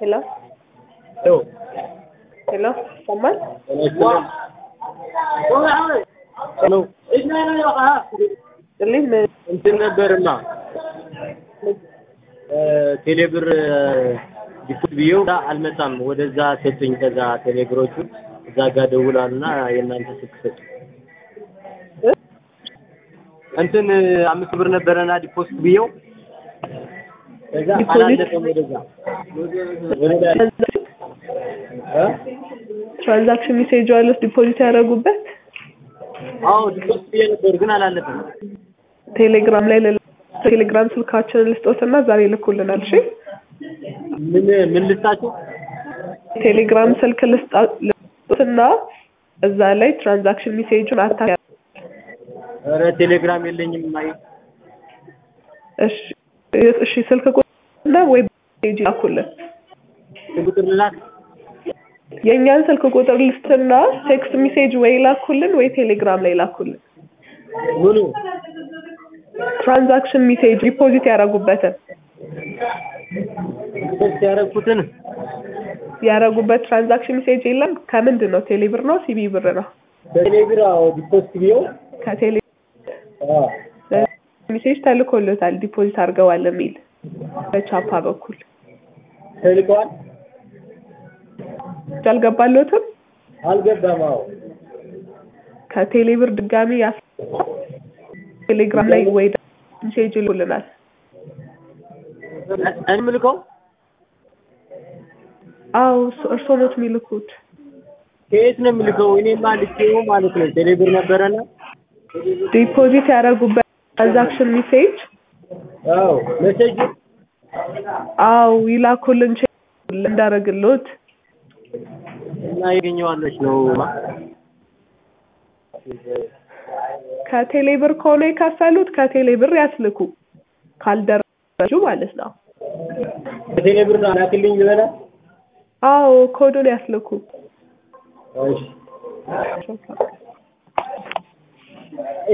ሄሎ ሄሎ ሄሎ ይሰማል? ሄሎ ጥልኝ ምን እንትን ነበርማ ቴሌብር ዲፖት ብዬው አልመጣም። ወደዛ ሰጡኝ። ከዛ ቴሌብሮቹ እዛ ጋር ደውላሉና የእናንተ ስልክ ሰጡ። እንትን አምስት ብር ነበረና ዲፖዚት ብዬው ከዛ ዲፖዚት? አላለፈም ወደዛ ወደዛ እ ትራንዛክሽን ሜሴጅ አለስ ዲፖዚት ያደረጉበት አዎ ዲፖዚት ብዬ ነበር ግን አላለፈም። ቴሌግራም ላይ ለ- ቴሌግራም ስልካችንን ልስጦትና ዛሬ ይልኩልናል። እሺ ምን ምን ልስጣችሁ? ቴሌግራም ስልክ ልስጣ- ልስጦትና እዛ ላይ ትራንዛክሽን ሜሴጁን አታ ኧረ ቴሌግራም የለኝም ማይ እሺ እሺ ስልክ ቁጥርና ወይ ሜሴጅ ላኩልን። ቁጥር ልላክ የእኛን ስልክ ቁጥር ልስትና ቴክስት ሜሴጅ ወይ ላኩልን ወይ ቴሌግራም ላይ ላኩልን። ምኑ ትራንዛክሽን ሜሴጅ ዲፖዚት ያደረጉበትን ዲፖዚት ያደረኩትን ያደረጉበት ትራንዛክሽን ሜሴጅ የለም። ከምንድን ነው? ቴሌብር ነው? ሲቢ ብር ነው? በቴሌብር አዎ ዲፖዚት ብዬው ከቴሌ አዎ ሜሴጅ ተልኮሎታል ዲፖዚት አድርገዋል የሚል በቻፓ በኩል ተልከዋል። አልገባሎትም። አልገባም። አዎ ከቴሌብር ድጋሚ ያስ ቴሌግራም ላይ ወይ ደግሞ ሜሴጅ ይልኩልናል። እኔ የምልከው አዎ እርሶ- እርስዎ ኖት የሚልኩት። ከየት ነው የምልከው? እኔማ ልኬው ማለት ነው ቴሌብር ነበረና ዲፖዚት ያደረጉበት ትራንዛክሽን ሜሴጅ አዎ ሜሴጅ አዎ ይላኩልን ቼክ እንዳረግሎት እና ያገኘዋለች ነው ከቴሌብር ከሆነ የከፈሉት ከቴሌብር ያስልኩ ካልደረሱ ማለት ነው። ከቴሌብር ነው ላክልኝ ልበላ። አዎ ኮዱን ያስልኩ። እሺ